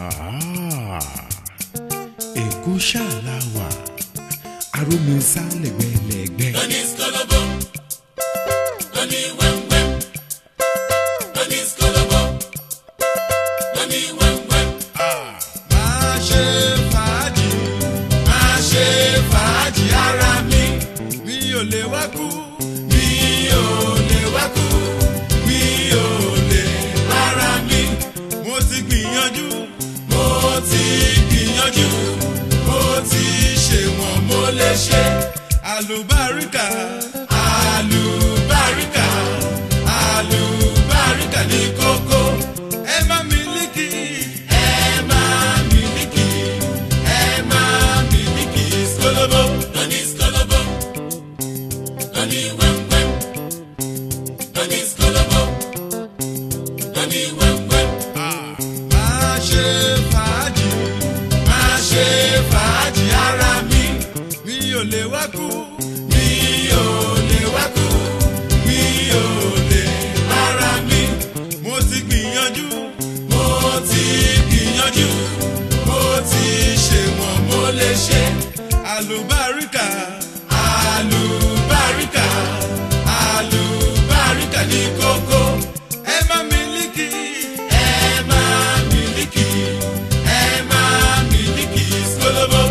èkó ṣáàlà wà arómisá lẹ́gbẹ̀lẹ́gbẹ̀. lóní skolobo lóní wẹ́wẹ́ lóní skolobo lóní wẹ́wẹ́. máa ṣe fàájì máa ṣe fàájì ara mi mi ò lè wá kú. mi ò lè wá kú mi ò lè para mi mo ti gbìyànjú mo ti gbìyànjú mo ti ṣe wọ́n mo lè ṣe àlùbáríkà àlùbáríkà àlùbáríkà ní kókó. ẹ má mílíkì ẹ máa mílíkì ẹ máa mílíkì skolobo lóní skolobo lóní wẹ́wẹ́ lóní skolobo lóní wẹ́wẹ́. máa ṣe fàájì máa ṣe fàájì ara mi mi ò lè wá kú. mi ò lè wá kú mi ò lè para mi mo ti gbìyànjú mo ti gbìyànjú mo ti ṣe wọ́n mo lè ṣe. àlùbáríkà àlùbáríkà àlùbáríkà ní kókó ẹ má mílíkì ẹ máa mílíkì ẹ máa mílíkì skolobo.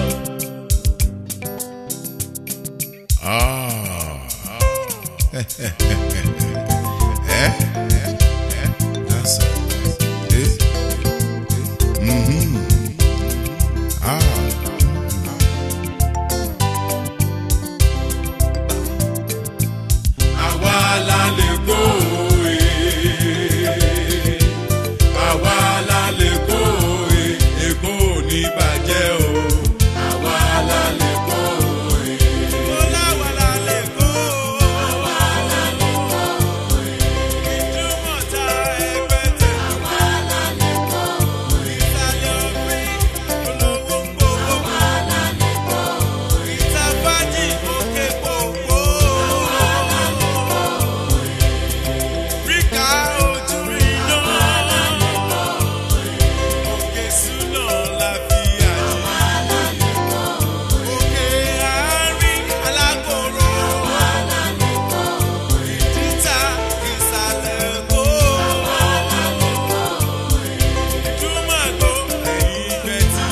That's it. Mhm. Ah. àwa la lè kó e àwa la lè kó e èkó ò ní bàjẹ́ o àwa la lè kó e. Ọláwàlá lè kó. Ìdúmọ̀tà ẹgbẹ̀tẹ̀. Ìsàlẹ̀ òfin olówó ń gbowó. Ìtàfájì òkè gbogbo. Ríkà ojú iná. Òkè súná la fi àjẹ́. Òkè àárín alákòrò. Ìdíta ìsàlẹ̀ Èkó. Ìdúmàgò ẹ̀yìn ìgbẹ́tì.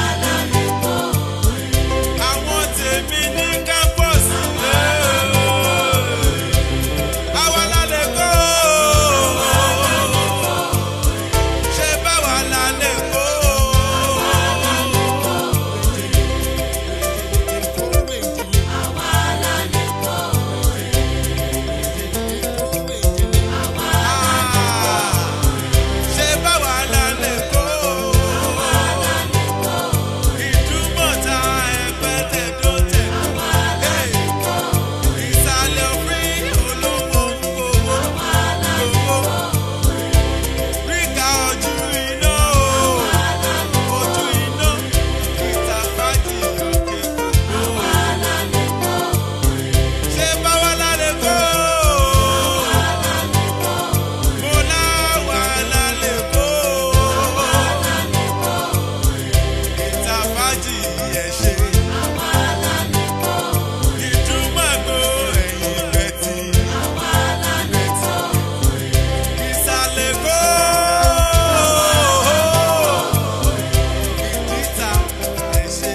Àwọn tèmi ní kápọ́ọ̀sì lé. Àwa la lè kó. Ṣé báwa la lè kó? ṣe báwa la lè kó. ìdúmọ̀tà ẹgbẹ́tẹ̀ tó tẹ̀. ìsàlẹ̀ òfin olówó ń gbowó. gbowó. ríkà ojú iná o. ojú iná. ìtàfájì òkè gbogbo. ṣe báwa la lè kó. mo láwa la lè kó. ìtàfájì ẹ̀ ṣe. ìdúmọ̀gbò ẹ̀yìn ìgbẹ́tì. ìsàlẹ̀ kó. ìdíta ẹ̀ ṣe.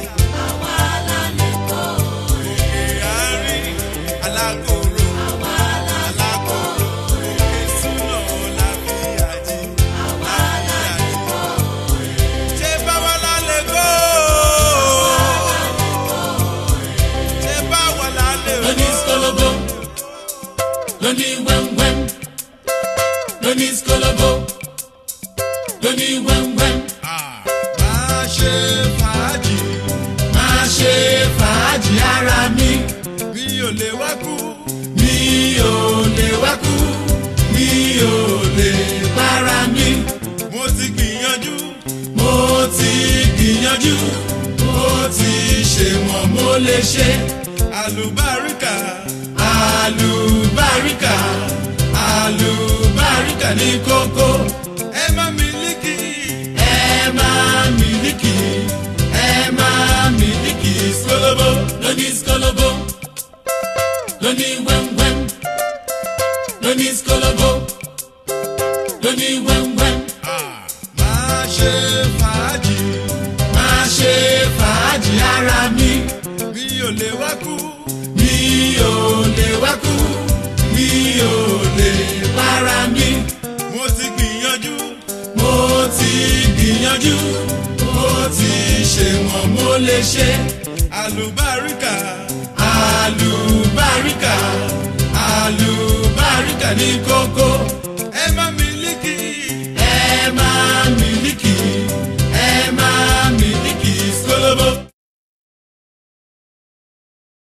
òkè àárín alákòrò. alákòrò. òkè súná láfíàjì. láfíàjì. ṣé báwa la lè kó? ṣé báwa la lè lóní kó? skolobo lóní wẹ́wẹ́ lóní skolobo lóní wẹ́wẹ́. máa ṣe fàájì máa ṣe fàájì ara mi mi ò lè wá kú. mi ò lè wá kú mi ò lè para mi mo ti gbìyànjú mo ti gbìyànjú mo ti ṣe wọ́n mo lè ṣe àlùbáríkà àlùbáríkà àlùbáríkà ní kókó ẹ má mílíkì ẹ máa lóbólóbó lóní wẹ́ńwẹ́ń máa ṣe fàájì máa ṣe fàájì ara mi mi ò lè wá kú mi ò lè wá kú mi ò lè para mi mo ti gbìyànjú mo ti gbìyànjú mo ti ṣe wọ́n mo lè ṣe àlùbáríkà